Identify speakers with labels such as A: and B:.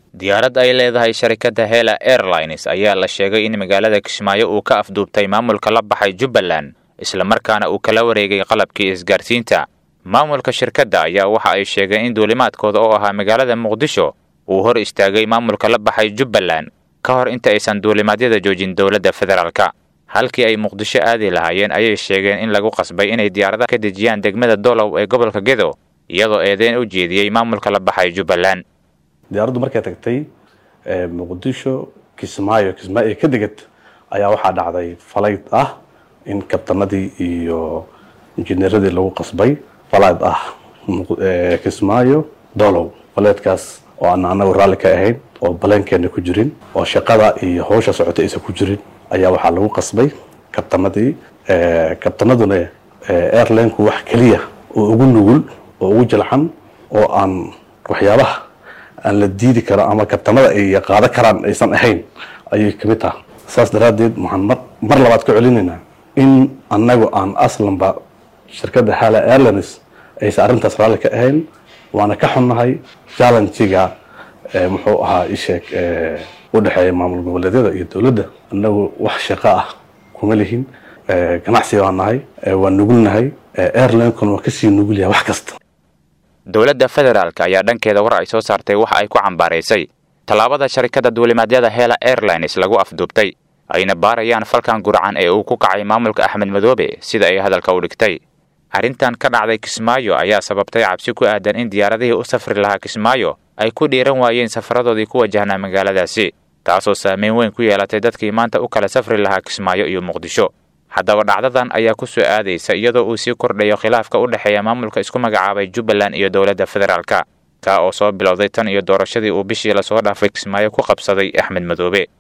A: diyaarad ay leedahay sharikadda hela airlines ayaa la sheegay in magaalada kismaayo uu ka afduubtay maamulka la baxay jubbaland islamarkaana uu kala wareegay qalabkii isgaarsiinta maamulka shirkadda ayaa waxa ay sheegeen in duulimaadkooda oo ahaa magaalada muqdisho uu hor istaagay maamulka la baxay jubbaland ka hor inta aysan duulimaadyada joojin dowladda federaalka halkii ay muqdisho aadi lahaayeen ayay sheegeen in lagu qasbay inay diyaaradaha ka dejiyaan degmada dolow ee gobolka gedo iyadoo eedeyn u jeediyey maamulka la baxay jubbaland
B: diyaaraddu markay tagtay muqdisho kismaayo kismaayo ka degad ayaa waxaa dhacday falayd ah in kabtanadii iyo injineeradii lagu qasbay falayd ah kismaayo dolow falaydkaas oo aan anagu raalli ka ahayn oo baleenkeena ku jirin oo shaqada iyo hawsha socota aysan ku jirin ayaa waxaa lagu qasbay kabtanadii kabtanaduna airlineku wax keliya oo ugu nugul oo ugu jilcan oo aan waxyaabaha aan la diidi karo ama kabtanada ay qaado karaan aysan ahayn ayay kamid taha saas daraaddeed waxaan mar mar labaad ka celinaynaa in annagu aan aslanba shirkadda hala airlines aysan arrintaas raalli ka ahayn waana ka xunnahay challengiga muxuu ahaa isheeg u dhexeeya maamul goboleedyada iyo dowladda annagu wax shaqo ah kuma lihin ganacsi baan nahay waa nugulnahay airlinekuna waa kasii nugul yahay wax kasta
A: dowladda federaalk ayaa dhankeeda war ay soo saartay waxa ay ku cambaaraysay tallaabada sharikadda duulimaadyada hela airlines lagu afduubtay ayna baarayaan falkan gurcan ee uu ku kacay maamulka axmed madoobe sida ay hadalka u dhigtay arrintan ka dhacday kismaayo ayaa sababtay cabsi ku aadan in diyaaradihii u safri lahaa kismaayo ay ku dhiiran waayeen safaradoodii ku wajahnaa magaaladaasi taasoo saameyn weyn ku yeelatay dadkii maanta u kala safri lahaa kismaayo iyo muqdisho haddaba dhacdadan ayaa ku soo aadaysa iyadoo uu sii kordhayo khilaafka u dhexeeya maamulka isku magacaabay jubbaland iyo dowladda federaalka kaa oo soo bilowday tan iyo doorashadii uu bishii lasoo dhaafay kismaayo ku qabsaday axmed madoobe